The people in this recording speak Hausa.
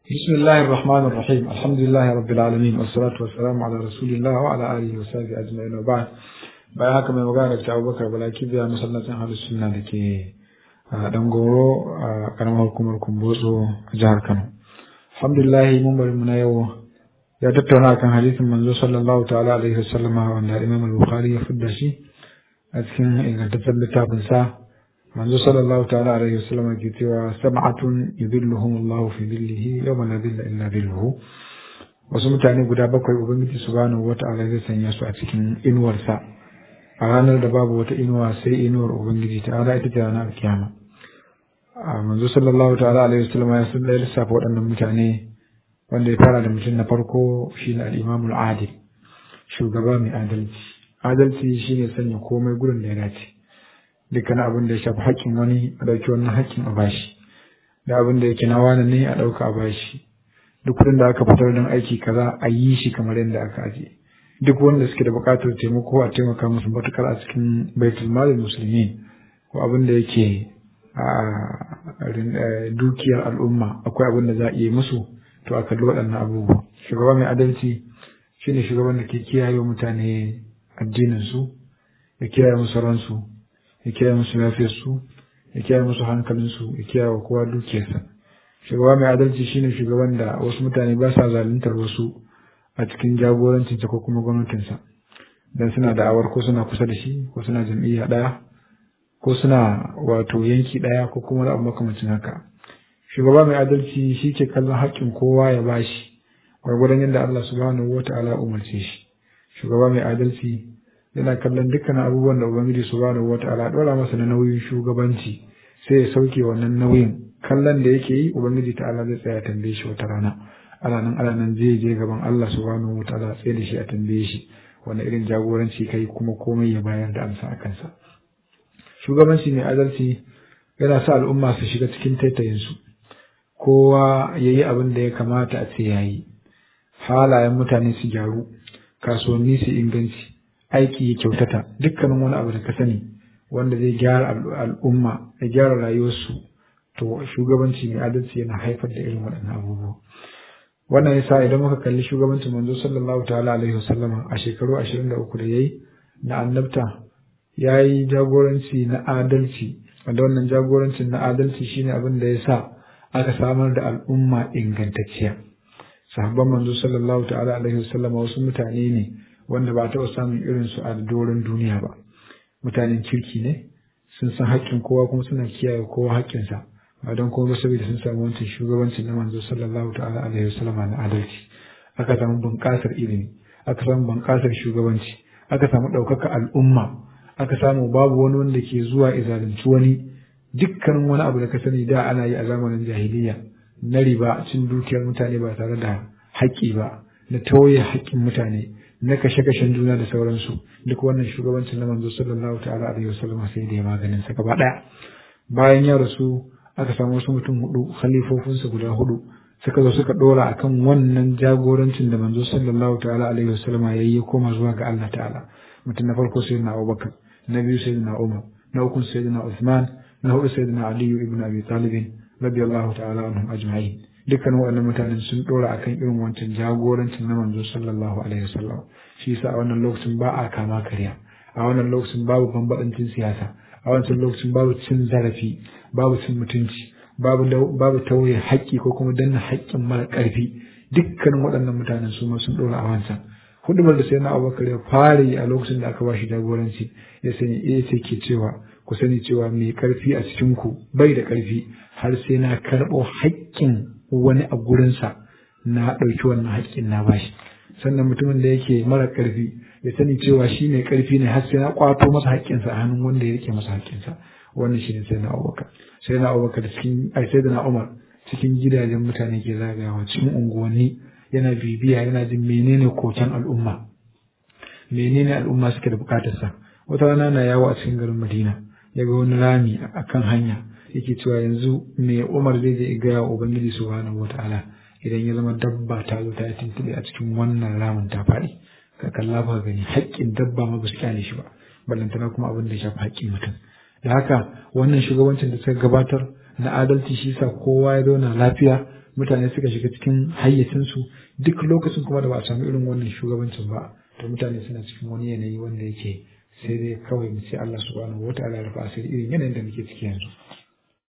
بسم الله الرحمن الرحيم الحمد لله رب العالمين والصلاة والسلام على رسول الله وعلى آله وصحبه أجمعين وبعد bayan haka mai magana da abubakar balaki biya masallacin halin sunna da ke dangoro a karamar hukumar kumbotso a jihar kano alhamdulillah mun bari mu na yau ya tattauna kan hadisin manzo sallallahu ta'ala alaihi wasallama wanda imam al-bukhari ya fidda shi a cikin ingantaccen littafin sa manzo sallallahu ta'ala alaihi wasallama ke cewa sab'atun yudilluhum Allah fi dhillihi yawma la dhilla illa dhilluhu wasu mutane guda bakwai ubangiji subhanahu wata'ala zai sanya su a cikin inuwarsa a ranar da babu wata inuwa sai inuwar ubangiji ta ala ita ce ranar kiyama a manzo sallallahu ta'ala alaihi wasallam ya sun da lissafa waɗannan mutane wanda ya fara da mutum na farko shine al-imamul adil shugaba mai adalci adalci shine sanya komai gurin da ya dace dukkan abin da ya shafi haƙƙin wani a ɗauki wannan haƙƙin a bashi da abin da yake na wani ne a ɗauka a bashi duk kudin da aka fitar don aiki kaza a yi shi kamar yadda aka ajiye duk wanda suke da buƙatar taimako a taimaka musu matukar a cikin baitul malin musulmi ko abin da yake a dukiyar al'umma akwai abin da za a iya musu to a kalli waɗannan abubuwa shugaba mai adalci shine shugaban da ke kiyaye mutane addinin su ya kiyaye musu ransu ya kiyaye musu lafiyarsu ya kiyaye musu hankalinsu ya kiyaye wa kowa dukiyarsa shugaba mai adalci shine shugaban da wasu mutane ba sa zaluntar wasu a cikin jagorancinsa ko kuma gwamnatinsa dan suna da'awar ko suna kusa da shi ko suna jam'iyya ɗaya ko suna wato yanki ɗaya ko kuma abu makamancin haka shugaba mai adalci shi ke kallon haƙƙin kowa ya bashi gwargwadon yadda Allah subhanahu wa ta'ala umarce shi shugaba mai adalci yana kallon dukkan abubuwan da ubangiji subhanahu wa ta'ala ɗora masa na nauyin shugabanci sai ya sauke wannan nauyin kallon da yake yi ubangiji ta'ala zai tsaya tambaye shi wata rana ana nan ana nan zai je gaban Allah subhanahu wataala tsaye da shi a tambaye shi wani irin jagoranci kai kuma komai ya bayar da amsa a kansa shugabanci mai adalci yana sa al'umma su shiga cikin taitayin su kowa ya yi abin da ya kamata a ce ya yi halayen mutane su gyaru kasuwanni su inganci aiki ya kyautata dukkanin wani abu da ka sani wanda zai gyara al'umma ya gyara rayuwarsu to shugabanci mai adalci yana haifar da irin waɗannan abubuwa wannan yasa idan muka kalli shugabancin manzo sallallahu ta'ala alaihi wasallam a shekaru 23 da yayi na annabta yayi jagoranci na adalci wanda wannan jagorancin na adalci shine abin da yasa aka samar da al'umma ingantacciya sahabban manzo sallallahu ta'ala alaihi wasallam wasu mutane ne wanda ba taɓa samun irin su a doron duniya ba mutanen kirki ne sun san haƙƙin kowa kuma suna kiyaye kowa haƙƙinsa ba don kuma saboda sun samu wancan shugabancin na manzo sallallahu ta'ala alaihi wasallama na adalci aka samu bunƙasar ilimi aka samu bunƙasar shugabanci aka samu ɗaukaka al'umma aka samu babu wani wanda ke zuwa izalunci wani dukkanin wani abu da ka sani da ana yi a zamanin jahiliya na riba cin dukiyar mutane ba tare da haƙƙi ba na tauye haƙƙin mutane na kashe-kashen juna da sauransu duk wannan shugabancin na manzo sallallahu ta'ala alaihi wasallama sai da ya maganin sa gaba ɗaya bayan ya rasu aka samu wasu mutum hudu khalifofinsa guda hudu suka zo suka dora akan wannan jagorancin da manzo sallallahu ta'ala alaihi wasallama yayi ya koma zuwa ga Allah ta'ala mutum na farko sayyidina Abubakar na biyu sayyidina Umar na uku sayyidina Uthman na hudu sayyidina Ali ibn Abi Talib radiyallahu ta'ala anhum ajma'in dukkan waɗannan mutanen sun dora akan irin wancan jagorancin na manzo sallallahu alaihi wasallam shi yasa a wannan lokacin ba a kama karya a wannan lokacin babu bambadancin siyasa a wancan lokacin babu cin zarafi babu cin mutunci babu babu tauye haƙƙi ko kuma danna haƙƙin mara ƙarfi dukkanin waɗannan mutanen su ma sun ɗora a wancan hudubar da sai na abubakar ya fara yi a lokacin da aka ba shi jagoranci ya sani iya ce ke cewa ku sani cewa mai ƙarfi a cikin ku bai da ƙarfi har sai na karɓo haƙƙin wani a gurinsa na ɗauki wannan haƙƙin na bashi sannan mutumin da yake mara ƙarfi ya sani cewa shi ne ƙarfi ne har sai na ƙwato masa haƙƙinsa a hannun wanda ya rike masa haƙƙinsa wannan shi ne sai na abubakar sai na abubakar cikin ai sai da na umar cikin gidajen mutane ke zagayawa cikin unguwanni yana bibiya yana jin menene koken al'umma menene al'umma suke da bukatarsa wata rana na yawo a cikin garin madina ya ga wani rami a kan hanya yake cewa yanzu me umar zai je gaya wa ubangiji subhanahu wataala idan ya zama dabba ta zo ta tuntube a cikin wannan ramin ta faɗi ka kalla ba gani haƙƙin dabba ma ba su kyale shi ba ballantana kuma abin da ya shafi haƙƙin mutum da haka wannan shugabancin da suka gabatar na adalci shi sa kowa ya zauna lafiya mutane suka shiga cikin hayyacinsu duk lokacin kuma da ba a samu irin wannan shugabancin ba to mutane suna cikin wani yanayi wanda yake sai dai kawai mu ce Allah subhanahu wataala ya rufa asiri irin yanayin da muke ciki yanzu